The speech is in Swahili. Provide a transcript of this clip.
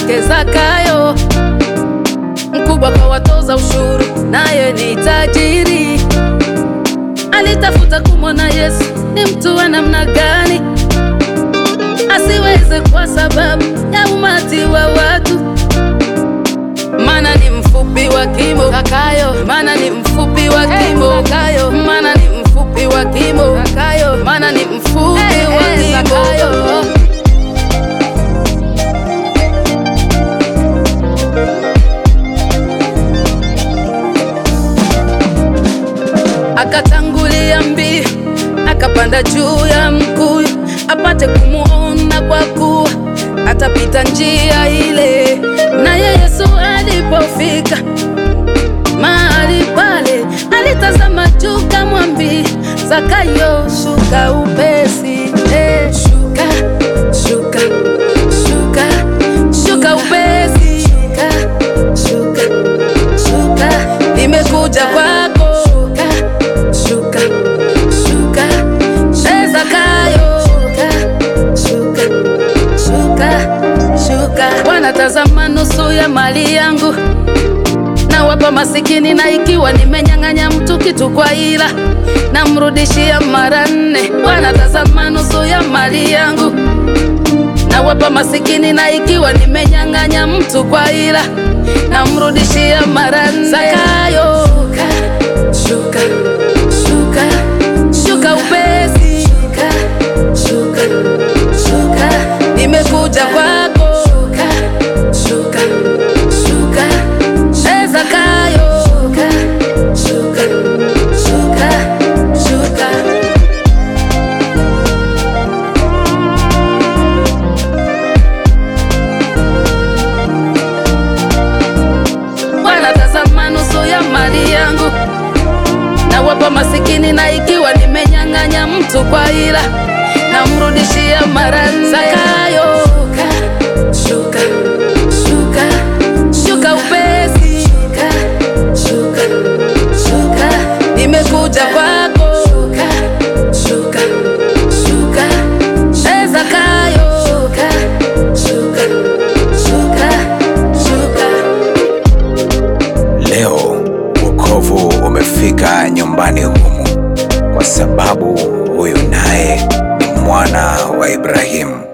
yake Zakayo, mkubwa kwa watoza ushuru, naye ni tajiri. Alitafuta kumwona Yesu ni mtu wa namna gani, asiweze kwa sababu ya umati wa watu, maana ni mfupi wa kimo. Zakayo, maana ni mfupi wa kimo. Zakayo, maana ni mfupi wa kimo. Zakayo, maana ni mfupi wa kimo. Akatangulia mbio, akapanda juu ya mkuyu, apate kumuona, kwa kuwa atapita njia ile. Naye Yesu alipofika mahali pale, alitazama juu, kamwambia Zakayo, shuka upesi. Eh, shuka, shuka, shuka, shuka upesi. Shuka, shuka, shuka, nimekuja kwako. Shuka, shuka, shuka, eh, Zakayo. Shuka, shuka, shuka, shuka. Bwana, tazama nusu ya mali yangu nawapa masikini, na ikiwa nimenyang'anya mtu kitu kwa ila namrudishia mara nne. Bwana, tazama nusu ya mali yangu nawapa masikini, na ikiwa nimenyang'anya mtu kwa ila namrudishia mara nne. Zakayo, shuka, shuka, shuka upesi, shuka, shuka, shuka, nimekuja kwako. Shuka, shuka, shuka, eh, Zakayo, shuka, shuka, shuka, shuka. Bwana, tazama nusu ya mali yangu nawapa masikini, na ikiwa nimenyang'anya mtu kwa ila namrudishia mara nne. Zakayo, shuka, shuka, shuka upesi, shuka, shuka, shuka, nimekuja kwako. Shuka, shuka, shuka, eh, Zakayo, shuka, shuka, shuka, shuka. Leo wokovu umefika nyumbani humu, kwa sababu huyu naye ni mwana wa Ibrahimu.